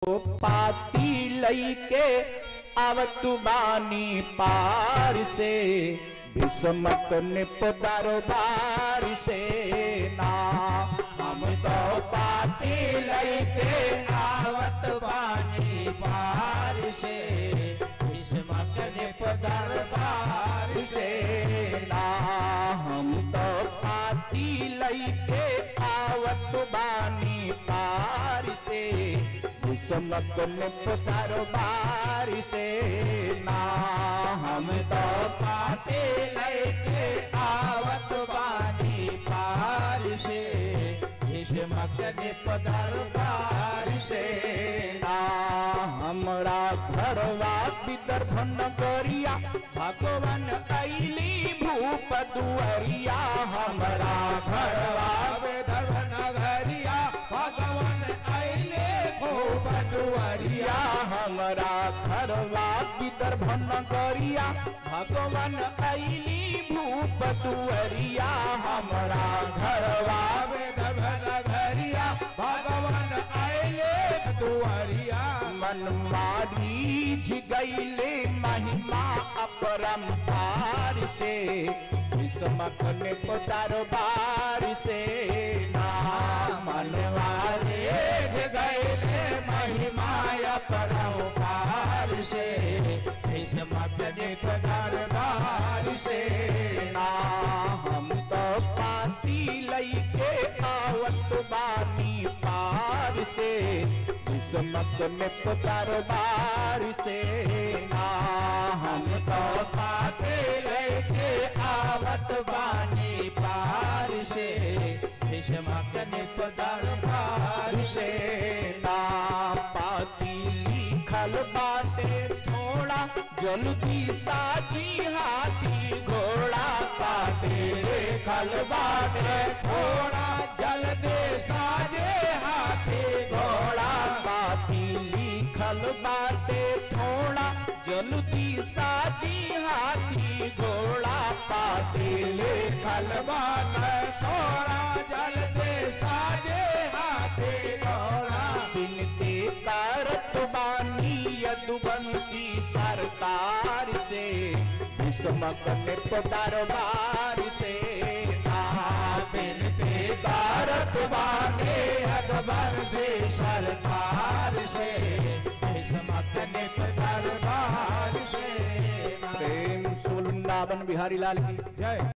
पाती लईके आवत बानी पार से भीष्मक निप दरबार से ना हम तो पाती लईके आवत बानी पार से भीष्मक निप दरबार से ना हम तो पाती लईके आवत बानी पार से भीष्मक निप दरबार से ना हम तो पाते लैके आवत बानी पार से भीष्मक निप दरबार से ना हमरा घरवा विदर्भ नगरिया भगवान कैली भूप दुअरिया हमरा घरवा विदर्भ नगरिया भगवान कैले भूप दुअरिया हमरा घरवा विदर्भ नगरिया भगवान कैली भूप दुअरिया हमरा घरवा विदर्भ नगरिया भगवान कैले दुअरिया मन मारी गईले महिमा अपरंपार से भीष्मक ने दरबार से ना मनवारे गईले महिमा अपरंपार से भीष्मक ने दरबार से ना हम तो पाती लईके आवत बानी पार से भीष्मक ने दरबार से ना हम तो पाते लेके आवत बानी पार से भीष्मक ने दरबार से ना पाती लिखल बाटे थोड़ा जल्दी साजी हाथी घोड़ा पाटे लिखल बाटे थोड़ा जल्दी साजे हाथी घोड़ा पाती लिखल बाटे थोड़ा जल्दी साजी हाथी घोड़ा पाते लिखल बाटे थोड़ा जल्दी साजे हाथी घोड़ा बिनते करत बानी यदुवंशी सरकार से भीष्मक ने दरबार से ना बिनते करत बानी यदुवंशी सरकार से भीष्मक ने दरबार से प्रेम सुल वृंदावन बिहारी लाल की जय